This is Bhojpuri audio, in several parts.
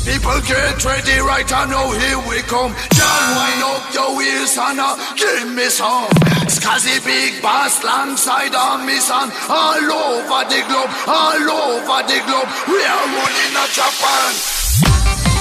People get ready right now, here we come. John, wind up your wheels and uh, give me some. Scuzzy big bass alongside of me son. All over the globe, all over the globe. We are running a Japan.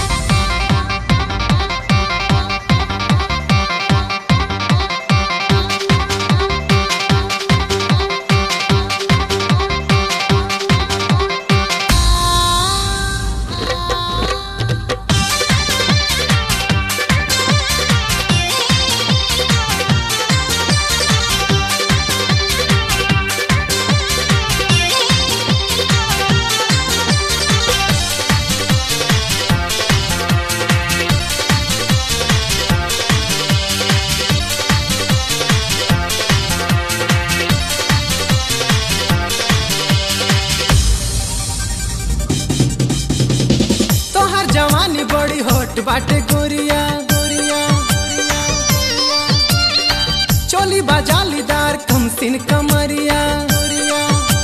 तोहर जवानी बड़ी हॉट बाटे गोरिया गोरिया चोली बाजालीदार कमसिन कमरिया गोरिया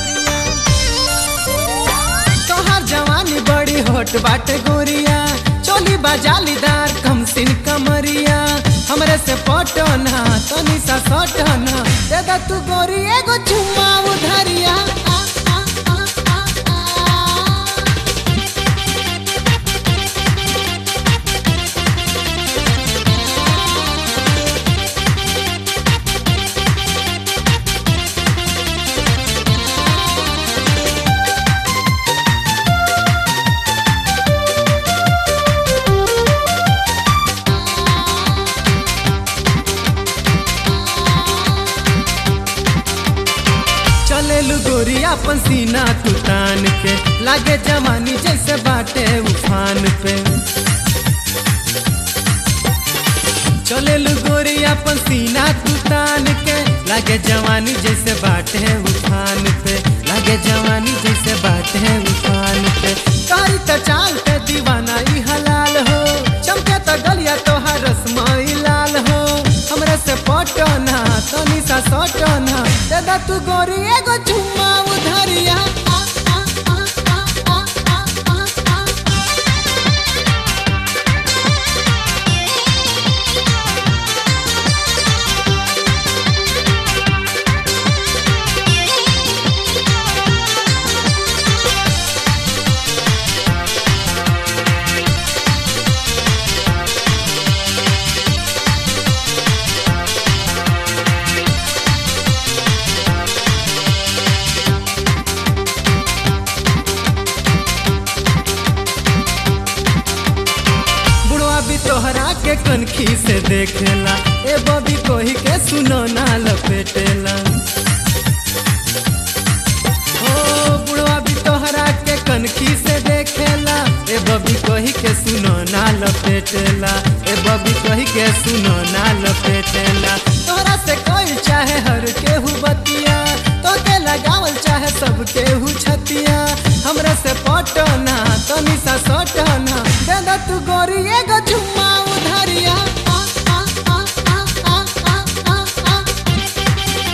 तोहर जवानी बड़ी हॉट बाटे गोरिया चोली बाजालीदार कमसिन कमरिया हमरे से पटना तनी सा सटना दे दा तू गोरी एगो चुम्मा उधरिया आ, आ, आ, आ, आ। चलेलू गोरिया अपन सीना तू तान के लागे जवानी जैसे बाटे उफान पे चलेलू गोरिया अपन सीना तू तान के लागे जवानी जैसे बाटे उफान पे लागे जवानी जैसे बाटे उफान पे कारी त चाल पे दीवाना ई हलाल हो चमके त गलिया तोहार रसमाई लाल हो हमरे से पटना तनी सा सटना दादा तू गोरी एगो चुम्मा उधरिया आ, आ, आ, आ, आ, आ, आ, आ। बुढ़वा भी तोहरा के कनखी से देखेला ए बबी कोही के सुनो ना लपेटेला ओ बुढ़वा भी तोहरा के कनखी से देखेला ए बबी कोही के सुनो ना लपेटेला ए बबी कोही के सुनो ना लपेटेला तोहरा से कोई चाहे हर केहू बतिया तो के लगावल चाहे सब केहू छतिया हमरा से पटना तनी सा सटना दादा तू गोरी एगो चुम्मा उधरिया आ, आ, आ, आ, आ, आ, आ, आ।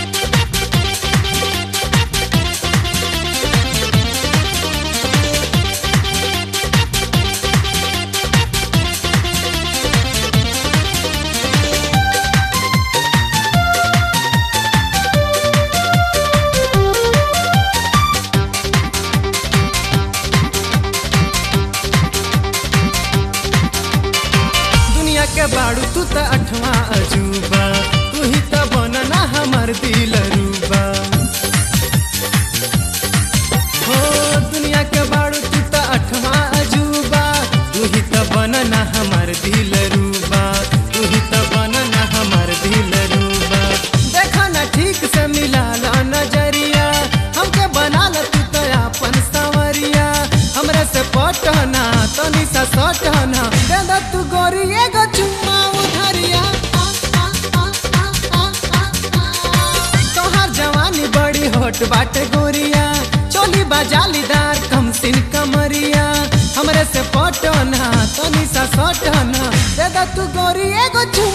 दुनिया के बाड़ू तू त अठवा अजूबा तू ही त बनना हमर दिल रूबा हो दुनिया के बाड़ू तू त अठवा अजूबा तू ही त बनना हमर दिल रूबा तू ही त बनना हमर दिल रूबा देखा ना ठीक से मिला ला नजरिया हमके बना ल तू त अपन संवरिया हमरे से पटना तनी सा सटना दे दा तू गोरी एगो चुम्मा उधरिया आ, आ, आ, आ, आ, आ, आ। तोहार जवानी बड़ी होट बाटे गोरिया चोली बाजालीदार कमसिन कमरिया हमरे से पटना तनी सा सटना दे दा तू गोरी एगो चुम्मा